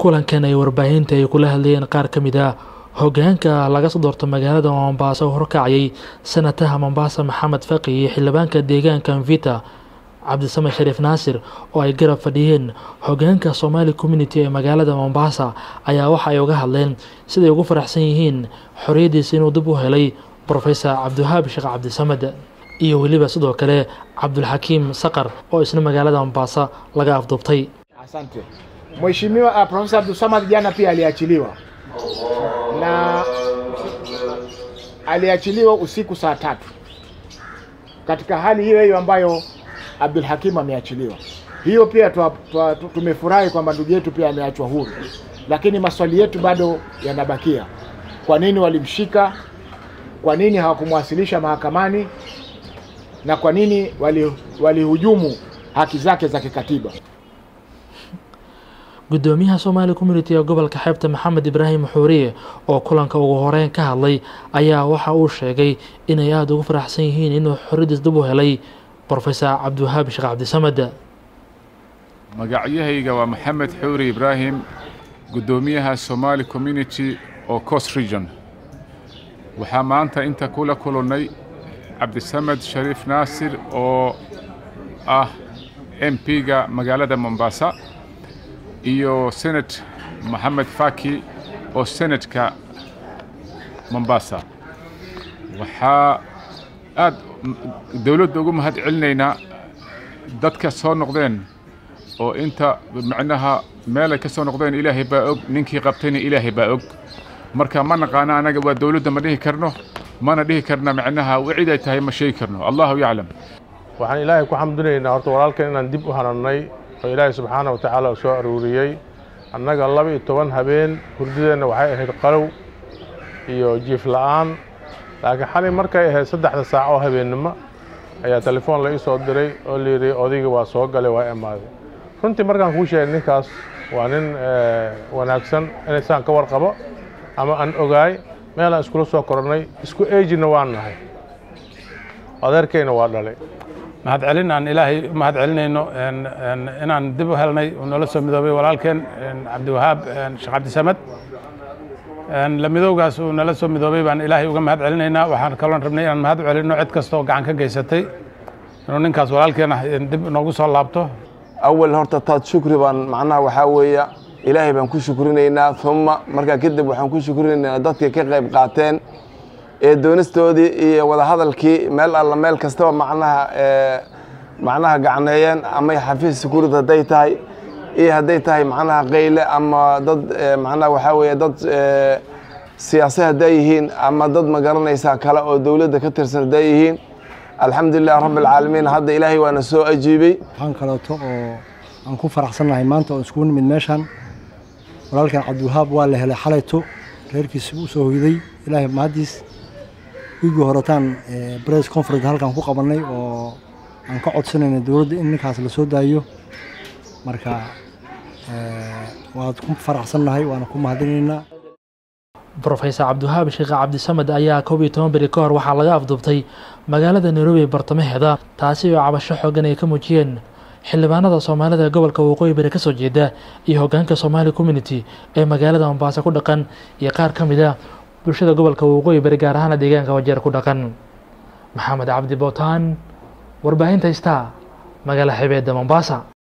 kulankan ay warbaahinta ay kula hadlayeen qaar ka mid ah hogaanka laga soo doorto magaalada mombaaso oo horkacayay sanataha mombasa maxamed faqi iyo xildhibaanka deegaanka mvita cabdisame shariif naasir oo ay garab fadhiyeen hogaanka somaali community ee magaalada mombasa ayaa waxa ay uga hadleen siday ugu faraxsan yihiin xoriyaddiisa inuu dib u helay profesor cabdiwahaab sheekh cabdisamed iyo weliba sidoo kale cabdulxakiim saqar oo isna magaalada mombasa laga afduubtay Asante. Mheshimiwa uh, Profesa Abdulsamad jana pia aliachiliwa na aliachiliwa usiku saa tatu katika hali hiyo hiyo ambayo Abdul Hakim ameachiliwa. Hiyo pia twa, twa, tu- tumefurahi kwamba ndugu yetu pia ameachwa huru, lakini maswali yetu bado yanabakia. Kwa nini walimshika? Kwa nini hawakumwasilisha mahakamani? Na kwa nini wali- walihujumu haki zake za kikatiba? gudoomiyaha somaali community ee gobolka xeebta maxamed ibraahim xuuriye oo kulanka ugu horeyn ka hadlay ayaa waxa uu sheegay inay aada ugu faraxsan yihiin inuu xoriyadiis dib u helay profesor cabdiwahaab sheekh cabdisamed magacyahayga waa maxamed xuuri ibraahim guddoomiyaha somaali community oo coast region waxaa maanta inta kula kulannay cabdisamed shariif naasir oo ah m p-ga magaalada mombasa iyo senate maxamed faki oo senatka mombasa waxaa aad dowladda ugu mahad celinaynaa dadka soo noqdeen oo inta macnaha meelay ka soo noqdeen ilaahay baa og ninkii qabtayna ilaahay baa og marka ma naqaano anaga waa dowladda ma dhihi karno mana dhihi karna macnaha cid ay tahay ma sheegi karno allahu yaclam waxaan ilaahay ku xamdinaynaa horta walaalkan inaan dib u hanannay oo ilaahay subxaana wa tacaala u soo aruuriyey annaga laba iyo toban habeen hurdadeenna waxay ahayd qalow iyo jiif la'aan laakiin xalay markay ahayd saddexda saac oo habeennimo ayaa telefoon la ii soo diray oo layidhi odayga waa soo galay waa imaaday runtii markaan kuu sheegay ninkaas waa nin eh, wanaagsan inaysaan ka warqabo ama aan ogaay meel aan iskula soo korannay isku ejina waan nahay adeerkayna waa dhalay mahad celin aan ilaahay u mahad celinayno een- een inaan dib u helnay uu noola soo midoobay walaalkeen een cabdiwahaab een sheekh cabdisamed een la midowgaas uu nala soo midoobay baan ilaahay uga mahad celinaynaa waxaan kaloon rabnay inaan mahad u celinno cid kasta oo gacan ka geysatay inuu ninkaas walaalkeena een dib noogu soo laabto awal horta taad shukri baan macnaha waxaa weeya ilaahay baan ku shukrinaynaa uma markaa kadib waxaan ku shukrinaynaa dadkii ka qayb qaateen ee doonistoodii iyo wadahadalkii meel alla meel kastaba macnaha ee, macnaha gacneeyeen ama xafiis security hadday tahay iyo hadday tahay macnaha qayle ama dad ee, macnaha waxaa weeye dad ee, siyaasi hadday yihiin ama dad ma garanaysaa kale oo dowladda ka tirsan hadday yihiin alxamdulilah rabbi alcaalamiin hadda ilaahay waana soo ajiibay waxaan kaleeto oo aan ku faraxsannahay maanta oo iskugu nimid meeshan walaalkan cabdiwahaab waa la helay xalayto reerkiisa u soo hoyday ilaahay mahaddiis wiigii horetaan bress conference halkan ku qabannay oo aan ka codsanayna dowladda in ninkaas la soo daayo marka eh, waad ku faraxsannahay waana ku mahadinaynaa profesor cabdiwahaab sheekh cabdisamed ayaa koob iyo toban beri ka hor waxaa laga afduubtay magaalada nairobi ee bartamaheeda taasi oo cabasho xoogan ay ka muujiyeen xildhibaanada soomaalida ee gobolka waqooyi bari kasoo jeeda iyo hogaanka somaali community ee magaalada mombaaso ku dhaqan iyo qaar ka mid a bulshada gobolka waqooyi bari gaar ahaana deegaanka wajeer ku dhaqan maxamed cabdi bootaan warbaahinta star magaala xebeedda mombasa